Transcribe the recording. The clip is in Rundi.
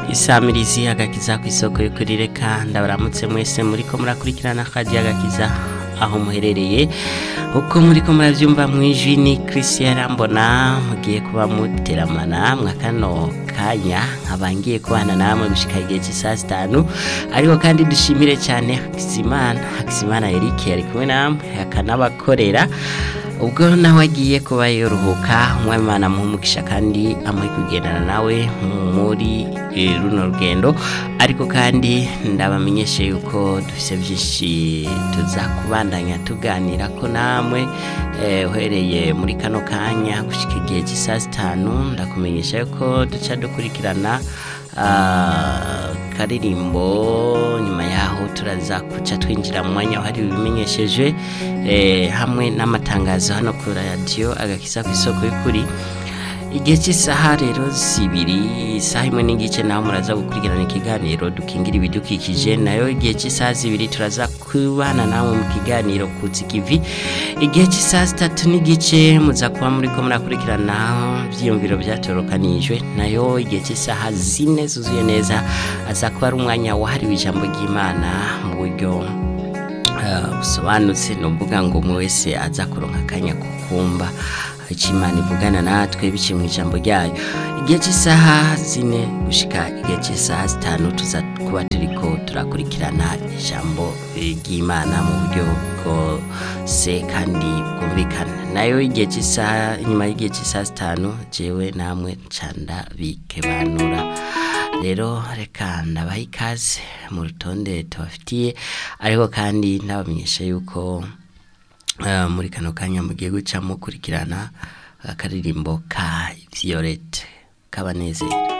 isamirizi agakiza ku isoko y'ukuri reka ndabaramutse mwese muriko murakurikirana akaji agakiza aho muherereye uko muriko muravyumva mwijwi ni Christian Rambona mugiye kuba muteramana mwakano kanya nkaba ngiye kubana namwe gushika igihe cy'isaa sitanu ariko kandi dushimire cyane Hakizimana Hakizimana Eric yari kumwe namwe akanabakorera ubwo nawe agiye kuba yoruhuka umwamimana muhumugisha kandi amuhe kugendana nawe muri eh, runo rugendo ariko kandi ndabamenyeshe yuko dufise byinshi tuza kubandanya tuganira ko namwe eh, uhereye muri kano kanya gushika igihe cy'isaa sitanu ndakumenyesha yuko duca dukurikirana ah, karirimbo nyuma yaho turaza kuca twinjira mu mwanya wahariwe ibimenyeshejwe eh, hamwe n'amatangazo hano ku radiyo agakiza ku isoko y'ukuri igihe cy'isaha rero zibiri isaha imwe n'igice naho muraza gukurikirana ikiganiro dukingira ibidukikije nayo igihe cy'isaha zibiri turaza kubana namwe mu kiganiro kuzikivi igihe cy'isaha zitatu n'igice muza kuba muri ko murakurikirana ibyiyumviro byatorokanijwe nayo igihe cy'isaha zine zuzuye neza aza kuba ari umwanya wahariwe ijambo ry'imana mu buryo eh, busobanutse ni ukuvuga ngo umwe wese aza kuronka akanya ko kumva icyo imana ivugana natwe biciye mu ijambo ryayo igihe cy'isaha zine gushika igihe cy'isaha zitanu tuza kuba turiko turakurikirana ijambo ry'imana mu buryo bwose kandi bwumvikana nayo igihe cy'isaha inyuma y'igihe cy'isaha zitanu jewe namwe canda bikebanura rero reka ndabaha ikaze mu rutonde tubafitiye ariko kandi ndabamenyesha yuko eh, muri kano kanya mugiye guca mukurikirana akaririmbo ka Violette kabanezera